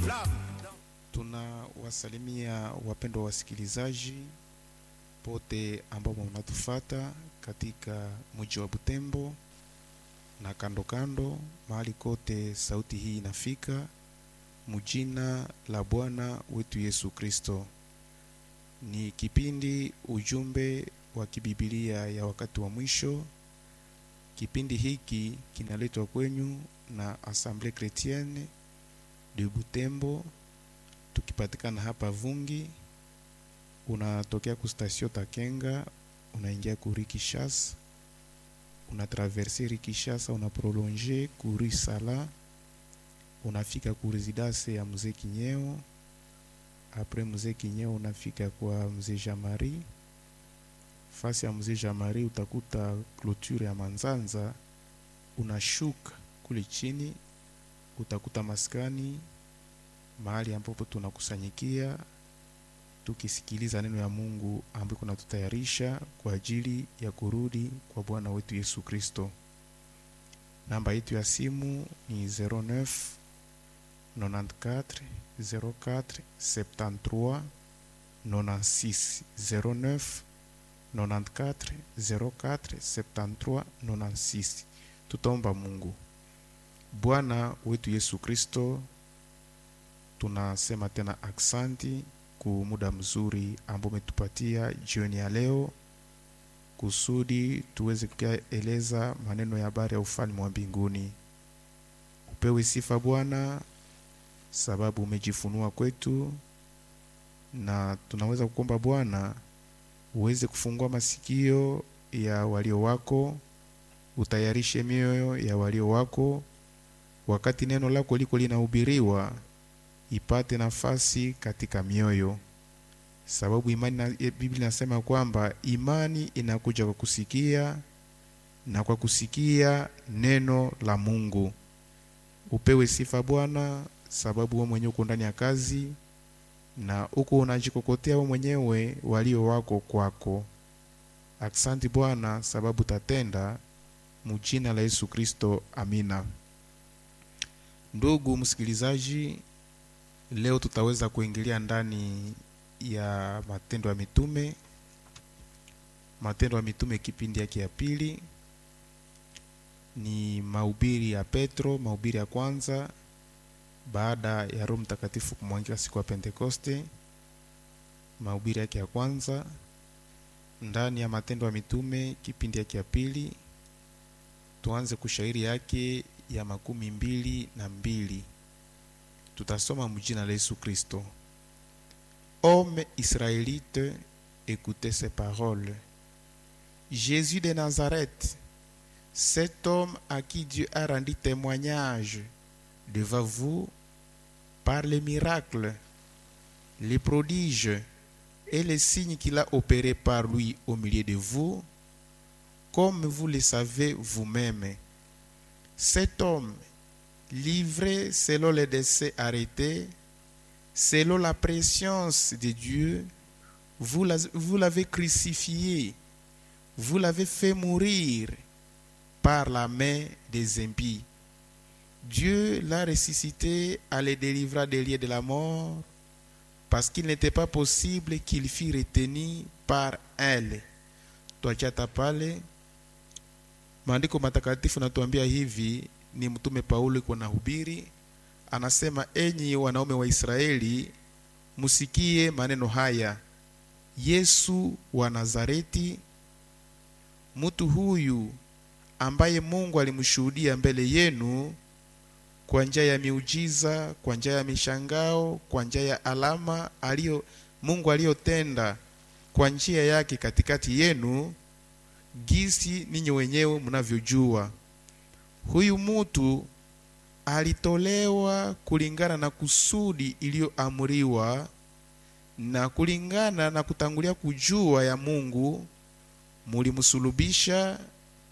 Tunawasalimia wapendwa wasikilizaji pote ambao mnatufata katika mji wa Butembo na kando kando, mahali kote sauti hii inafika, mjina la Bwana wetu Yesu Kristo. Ni kipindi ujumbe wa kibibilia ya wakati wa mwisho. Kipindi hiki kinaletwa kwenyu na Assemblée Chrétienne de Butembo, tukipatikana hapa Vungi. Unatokea ku station Takenga, unaingia ku Rue Kinshasa, una traverse Rue Kinshasa, una prolonge ku Rue Sala, unafika ku residence ya mzee Kinyeo. Apres mzee Kinyeo unafika kwa mzee Jamari. Fasi ya mzee Jamari utakuta clôture ya Manzanza, unashuka kule chini utakuta maskani, mahali ambapo tunakusanyikia tukisikiliza neno ya Mungu ambayo kunatutayarisha kwa ajili ya kurudi kwa Bwana wetu Yesu Kristo. Namba yetu ya simu ni 09 94 04 73 96 09 94 04 73 96. Tutaomba Mungu. Bwana wetu Yesu Kristo, tunasema tena aksanti ku muda mzuri ambao umetupatia jioni ya leo, kusudi tuweze kueleza maneno ya habari ya ufalme wa mbinguni. Upewe sifa Bwana, sababu umejifunua kwetu, na tunaweza kuomba Bwana uweze kufungua masikio ya walio wako, utayarishe mioyo ya walio wako wakati neno lako liko linahubiriwa ipate nafasi katika mioyo, sababu imani na, Biblia inasema kwamba imani inakuja kwa kusikia na kwa kusikia neno la Mungu. Upewe sifa Bwana, sababu wewe mwenyewe uko ndani ya kazi na uko unajikokotea wewe mwenyewe walio wako kwako. Aksanti Bwana, sababu tatenda mujina la Yesu Kristo, amina. Ndugu msikilizaji, leo tutaweza kuingilia ndani ya Matendo ya Mitume, Matendo ya Mitume kipindi yake ya pili. Ni mahubiri ya Petro, mahubiri ya kwanza baada ya Roho Mtakatifu kumwangika siku ya Pentekoste. Mahubiri yake ya kwanza ndani ya Matendo ya Mitume kipindi yake ya pili. Tuanze kushairi yake ya makumi mbili na mbili. Tutasoma mjina la Yesu Kristo. Homme israélite, écoutez ces paroles. Jésus de Nazareth, cet homme à qui Dieu a rendu témoignage devant vous par les miracles, les prodiges et les signes qu'il a opérés par lui au milieu de vous, comme vous le savez vous-même. Cet homme, livré selon les décès arrêtés, selon la préscience de Dieu, vous l'avez crucifié, vous l'avez fait mourir par la main des impies. Dieu l'a ressuscité à le délivrer des lieux de la mort, parce qu'il n'était pas possible qu'il fût retenu par elle. Twachata pale Maandiko matakatifu natuambia hivi, ni mtume Paulo iko na hubiri, anasema enyi wanaume wa Israeli, musikie maneno haya. Yesu wa Nazareti, mtu huyu ambaye Mungu alimshuhudia mbele yenu kwa njia ya miujiza, kwa njia ya mishangao, kwa njia ya alama alio Mungu aliyotenda kwa njia yake katikati yenu gisi ninyi wenyewe mnavyojua, huyu mutu alitolewa kulingana na kusudi iliyoamriwa na kulingana na kutangulia kujua ya Mungu, mulimsulubisha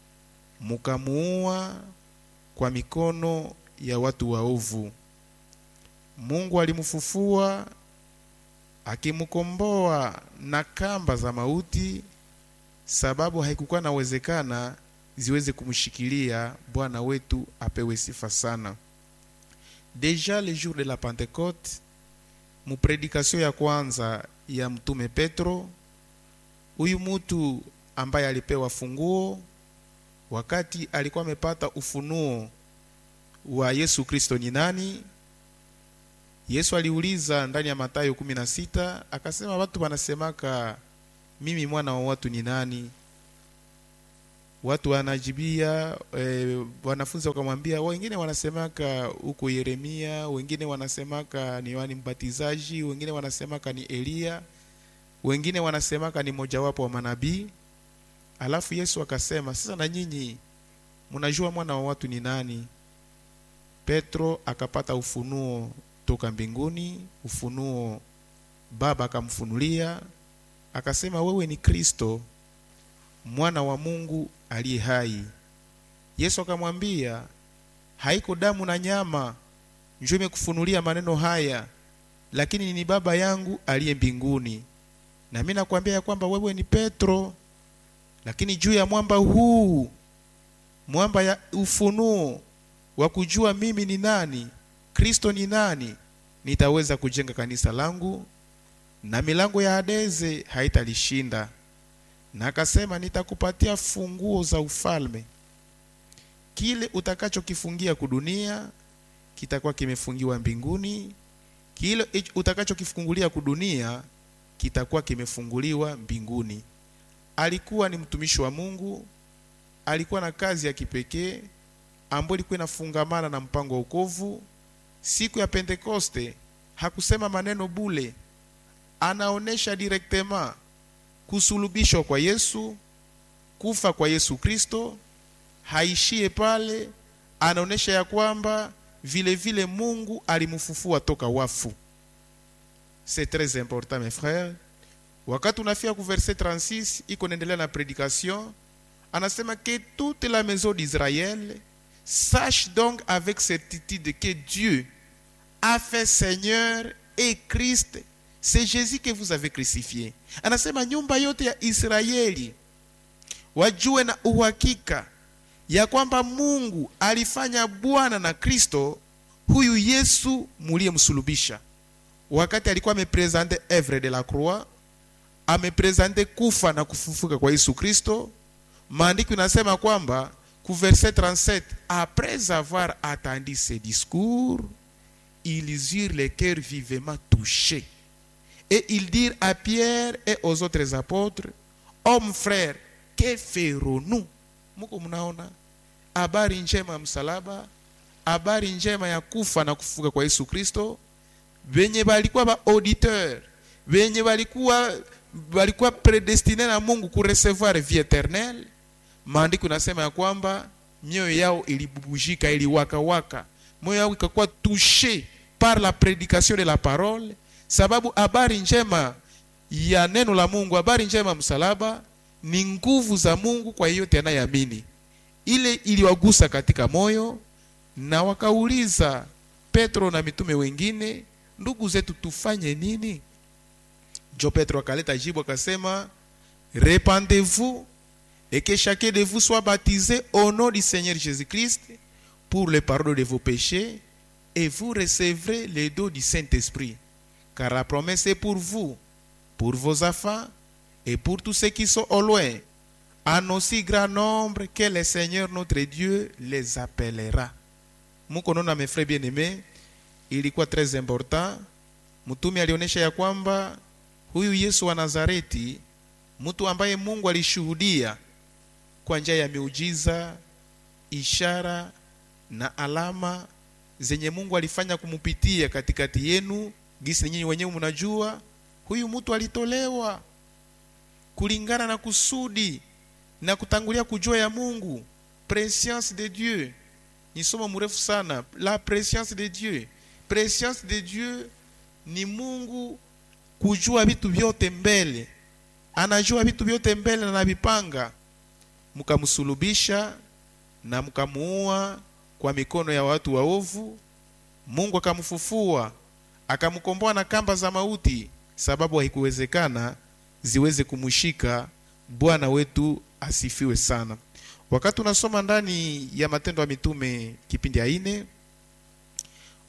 mukamuua kwa mikono ya watu waovu. Mungu alimfufua akimkomboa na kamba za mauti sababu haikukuwa nawezekana ziweze kumshikilia. Bwana wetu apewe sifa sana. deja le jour de la Pentecote, mupredikasio ya kwanza ya mtume Petro, huyu mutu ambaye alipewa funguo wakati alikuwa amepata ufunuo wa Yesu Kristo ni nani. Yesu aliuliza ndani ya Mathayo 16 akasema, watu wanasemaka mimi mwana wa watu ni nani? Watu wanajibia e, wanafunzi wakamwambia, wengine wanasemaka huko Yeremia, wengine wanasemaka ni Yohani Mbatizaji, wengine wanasemaka ni Eliya, wengine wanasemaka ni mojawapo wa manabii. Alafu Yesu akasema, sasa na nyinyi mnajua mwana wa watu ni nani? Petro akapata ufunuo toka mbinguni, ufunuo Baba akamfunulia akasema, wewe ni Kristo mwana wa Mungu aliye hai. Yesu akamwambia, haiko damu na nyama njo imekufunulia maneno haya, lakini ni Baba yangu aliye mbinguni. Na mimi nakwambia ya kwamba wewe ni Petro, lakini juu ya mwamba huu, mwamba ya ufunuo wa kujua mimi ni nani, Kristo ni nani, nitaweza kujenga kanisa langu na milango ya Hadeze haitalishinda. Na akasema nitakupatia funguo za ufalme. Kile utakachokifungia kudunia kitakuwa kimefungiwa mbinguni, kile utakachokifungulia kudunia kitakuwa kimefunguliwa mbinguni. Alikuwa ni mtumishi wa Mungu, alikuwa na kazi ya kipekee ambayo ilikuwa inafungamana na mpango wa wokovu. Siku ya Pentekoste hakusema maneno bule, anaonesha directement kusulubishwa kwa Yesu, kufa kwa Yesu Kristo. Haishie pale, anaonesha ya kwamba vile vile Mungu alimfufua toka wafu. C'est très important mes frères. Wakati unafika ku verset 36 iko naendelea na prédication, anasema que toute la maison d'Israël sache donc avec certitude que Dieu a fait Seigneur et Christ c'est Jésus que vous avez crucifié. Anasema nyumba yote ya Israeli wajue na uhakika ya kwamba Mungu alifanya Bwana na Kristo huyu Yesu muliyemsulubisha. Wakati alikuwa amepresente œuvre de la croix, amepresente kufa na kufufuka kwa Yesu Kristo, maandiko inasema kwamba ku verset 37 après avoir attendu ce discours ils eurent le cœur vivement touché et ils dirent à Pierre et aux autres apôtres, hommes frères, que ferons-nous? Muko mnaona habari njema ya msalaba, habari njema ya kufa na kufuka kwa Yesu Kristo. Wenye walikuwa ba auditeur, wenye walikuwa walikuwa predestine na Mungu kurecevoir vie eternelle. Maandiko nasema ya kwamba mioyo yao ilibubujika, iliwakawaka, moyo yao ikakuwa touché par la prédication de la parole sababu habari njema ya neno la Mungu, habari njema msalaba ni nguvu za Mungu kwa yeyote anayeamini. Ile iliwagusa katika moyo, na wakauliza Petro na mitume wengine, ndugu zetu, tufanye nini? Jo Petro akaleta jibu akasema, repentez-vous et que chacun de vous soit baptisé au nom du Seigneur Jésus-Christ pour le pardon de vos péchés et vous recevrez le don du Saint-Esprit car la promesse est pour vous, pour vos enfants et pour tous ceux qui sont au loin, en aussi grand nombre que le Seigneur notre Dieu les appellera. Mukonona mes frères bien-aimés, ilikuwa très important. Mtume alionyesha ya kwamba huyu Yesu wa Nazareti, mtu ambaye Mungu alishuhudia kwa njia ya miujiza, ishara na alama zenye Mungu alifanya kumupitia katikati yenu gisi nyinyi wenyewe mnajua, huyu mtu alitolewa kulingana na kusudi na kutangulia kujua ya Mungu. Prescience de Dieu ni somo mrefu sana, la prescience de Dieu. Prescience de Dieu ni Mungu kujua vitu vyote mbele, anajua vitu vyote mbele na anavipanga. Mkamsulubisha na mkamuua kwa mikono ya watu waovu, Mungu akamfufua akamkomboa na kamba za mauti, sababu haikuwezekana ziweze kumshika. Bwana wetu asifiwe sana. Wakati unasoma ndani ya Matendo ya Mitume kipindi ya ine,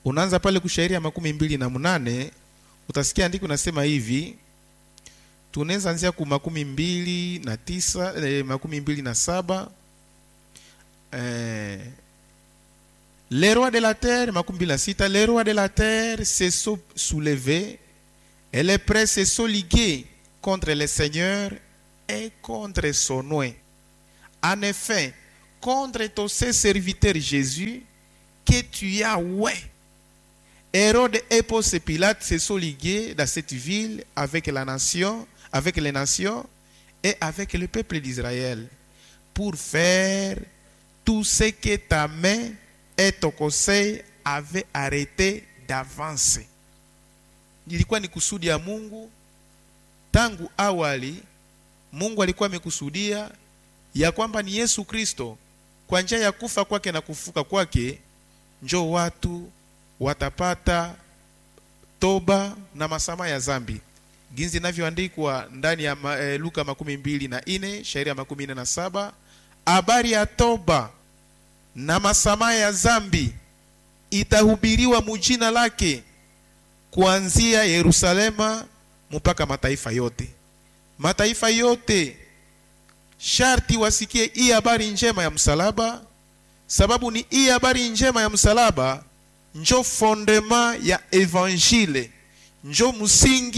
unaanza pale kushairi ya makumi mbili na munane utasikia andiko nasema hivi tunaweza anzia ku makumi mbili na tisa eh, makumi mbili na saba eh, les rois de la terre makumi mbili na sita les rois de la terre se sont soulevés et les princes se sont ligués contre le Seigneur et contre son nom. En effet, contre ton saint serviteur Jésus, que tu as ouais. Hérode et Ponce Pilate se sont ligués dans cette ville avec la nation, avec les nations et avec le peuple d'Israël pour faire tout ce que ta main et ton conseil avaient arrêté d'avance. Ilikuwa ni kusudi ya Mungu tangu awali. Mungu alikuwa amekusudia ya kwamba ni Yesu Kristo kwa njia ya kufa kwake na kufuka kwake njo watu watapata toba na masamaha ya zambi ginzi inavyoandikwa ndani ya ma, e, Luka makumi mbili na ine shairi ya makumi ine na saba habari ya toba na masamaha ya zambi itahubiriwa mujina lake kuanzia Yerusalema mpaka mataifa yote. Mataifa yote sharti wasikie hii habari njema ya msalaba, sababu ni hii habari njema ya msalaba njo fondema ya evangile, njo msingi